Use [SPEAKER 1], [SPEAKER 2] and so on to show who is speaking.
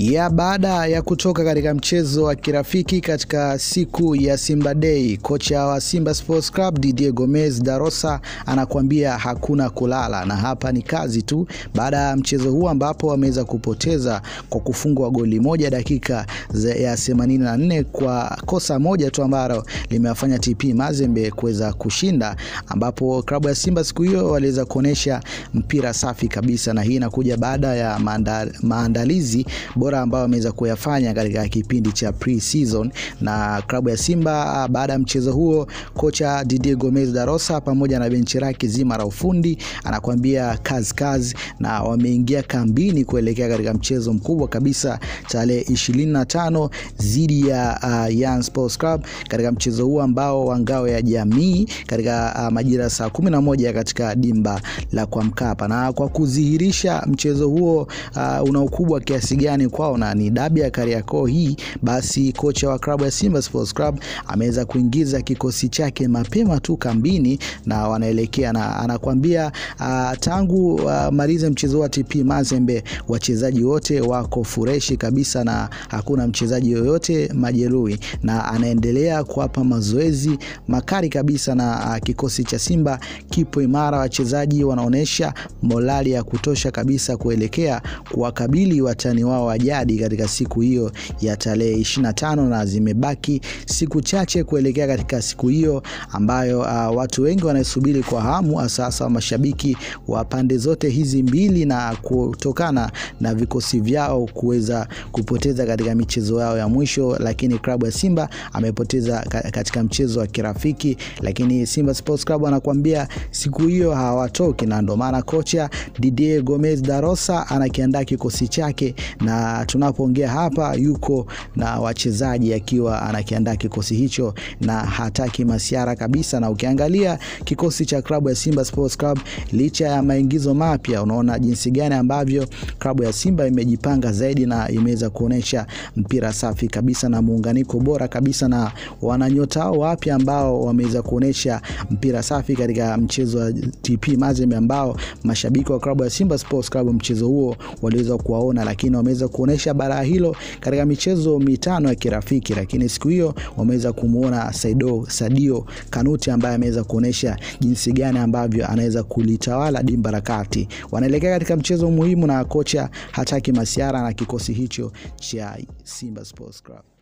[SPEAKER 1] ya baada ya kutoka katika mchezo wa kirafiki katika siku ya Simba Day, kocha wa Simba Sports Club Didier Gomez Darosa anakuambia hakuna kulala, na hapa ni kazi tu, baada ya mchezo huu ambapo wameweza kupoteza kwa kufungwa goli moja dakika ya 84 kwa kosa moja tu ambalo limewafanya TP Mazembe kuweza kushinda, ambapo klabu ya Simba siku hiyo waliweza kuonesha mpira safi kabisa, na hii inakuja baada ya maanda, maandalizi bora ambayo wameweza kuyafanya katika kipindi cha pre-season na klabu ya Simba. Baada ya mchezo huo, kocha Didier Gomez Darosa pamoja na benchi lake zima la ufundi anakuambia kazi kazi, na wameingia kambini kuelekea katika mchezo mkubwa kabisa tarehe 25 dhidi ya uh, Young Sports Club katika mchezo huo ambao wa ngao ya jamii katika uh, majira saa 11 katika dimba la kwa Mkapa, na kwa kudhihirisha mchezo huo uh, una ukubwa kiasi gani kwao na ni dabi ya Kariakoo hii, basi kocha wa klabu ya Simba Sports Club ameweza kuingiza kikosi chake mapema tu kambini na wanaelekea na anakwambia uh, tangu uh, malize mchezo wa TP Mazembe wachezaji wote wako fureshi kabisa na hakuna mchezaji yoyote majeruhi, na anaendelea kuwapa mazoezi makali kabisa na uh, kikosi cha Simba kipo imara, wachezaji wanaonesha morali ya kutosha kabisa kuelekea kuwakabili watani wao wa jadi katika siku hiyo ya tarehe 25 na zimebaki siku chache kuelekea katika siku hiyo ambayo uh, watu wengi wanasubiri kwa hamu, hasa mashabiki wa pande zote hizi mbili, na kutokana na vikosi vyao kuweza kupoteza katika michezo yao ya mwisho. Lakini klabu ya Simba amepoteza katika mchezo wa kirafiki, lakini Simba Sports Club anakuambia siku hiyo hawatoki, na ndio maana kocha Didier Gomez Darosa anakiandaa kikosi chake na tunapoongea hapa yuko na wachezaji akiwa anakiandaa kikosi hicho na hataki masiara kabisa. Na ukiangalia kikosi cha klabu ya Simba Sports Club, licha ya maingizo mapya, unaona jinsi gani ambavyo klabu ya Simba imejipanga zaidi na imeweza kuonesha mpira safi kabisa na muunganiko bora kabisa, na wananyota wapya ambao wameweza kuonesha mpira safi katika mchezo wa TP Mazembe, ambao mashabiki wa klabu ya Simba Sports Club mchezo huo waliweza kuwaona, lakini wameweza kuonesha bara hilo katika michezo mitano ya kirafiki, lakini siku hiyo wameweza kumuona Saido Sadio Kanuti ambaye ameweza kuonesha jinsi gani ambavyo anaweza kulitawala dimba la kati. Wanaelekea katika mchezo muhimu na kocha hataki masiara na kikosi hicho cha Simba Sports Club.